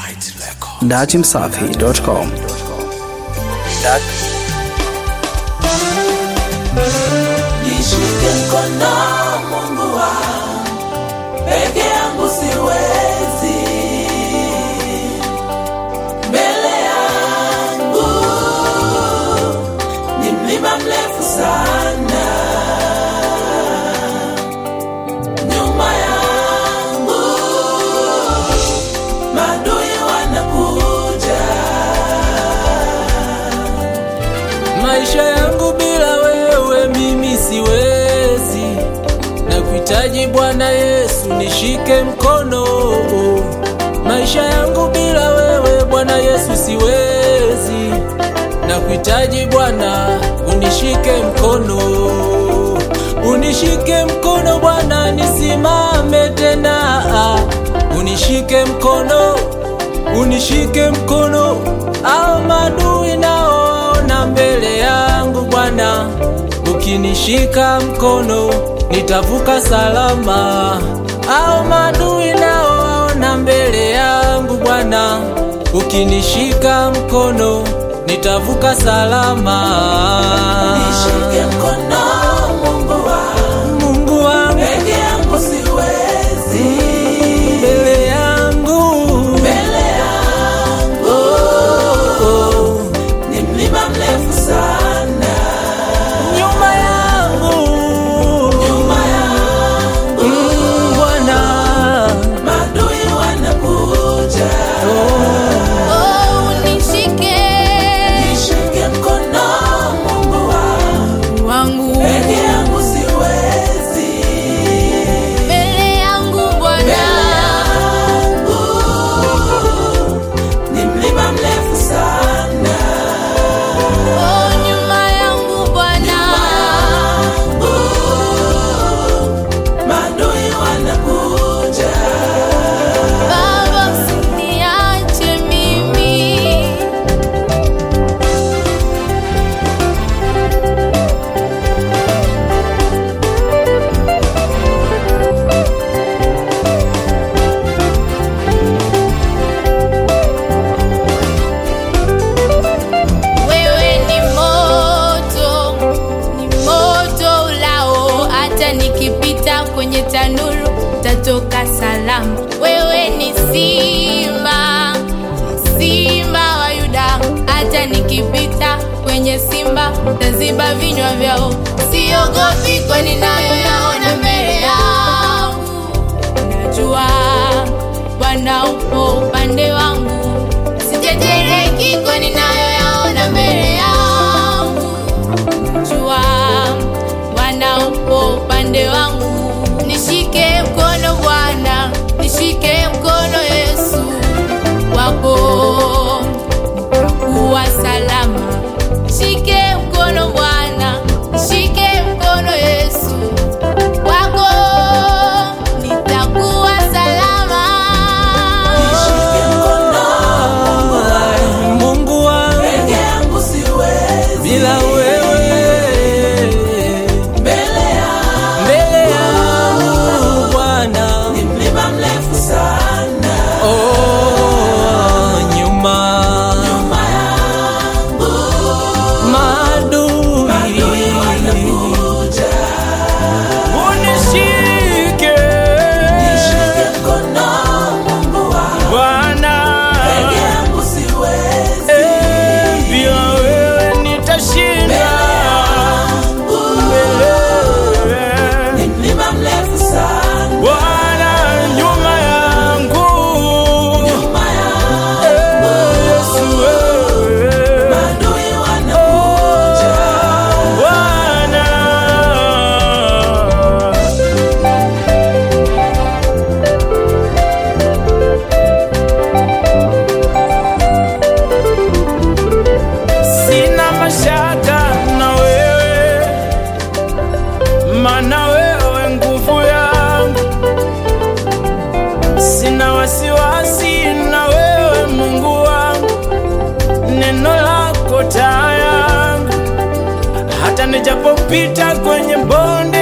datimsafi.com. Nishike mkono Mungu wangu, peke yangu siwezi. Mbele yangu ni mlima mrefu sana, nyuma yangu maadui wanakuja. Maisha yangu bila wewe mimi siwezi, na kuhitaji Bwana Yesu nishike mkono. Maisha yangu bila wewe Bwana Yesu siwezi, na kuhitaji Bwana unishike mkono, unishike mkono Bwana nisimame tena, unishike mkono unishike mkono, au madui naoona mbele yangu Bwana, ukinishika mkono nitavuka salama. Au madui naoona mbele yangu Bwana, ukinishika mkono nitavuka salama. Nishike mkono Mungu wangu, Mungu wangu peke yangu siwezi. mbele yangu Mbele yangu ni mlima mrefu sana, nyuma yangu nyuma yangu Mm, Bwana maadui wanakuja. Oh, unishike Nishike mkono Mungu wangu, wangu peke yangu siwezi. mbele yangu Bwana, Mbele yangu ni mlima mrefu sana, oh nyuma yangu Bwana, maadui wanakuja. Baba usiniache mimi. Wewe ni moto, ni moto ulao, hata nikipita kwenye tanuru tatoka salama. Wewe ni simba, simba wa Yuda, hata nikipita kwenye simba taziba vinywa vyao. Siogopi kwani nayoyaona mbele yangu, najua Bwana upo upande wangu, sijejereki kwani nayoyaona mbele yangu jua Bwana upo upande wangu, nishike mkono Bwana, nishike mkono Yesu wako nitakuwa salama. Shike mkono Bwana, nishike mkono Yesu wako nitakuwa salama. Nishike mkono Mungu wangu, Mungu wangu peke yangu siwezi. bila wewe Mbele yangu mbele yangu Bwana ni mlima mrefu sana, oh, nyuma nyuma yangu maadui maadui wanakuja. unishike Nishike mkono Mungu wangu, Bwana peke yangu siwezi. Eh, bila wewe nitashinda mbele Ni mlima mrefu sana, Bwana nyuma yangu nyuma yangu Eh, Yesu wewe maadui wanakuja. Bwana Sina mashaka na wewe, mana wewe nguvu yangu. Sina wasiwasi na wewe Mungu wangu, neno lako taa yangu. Hata nijapopita kwenye bonde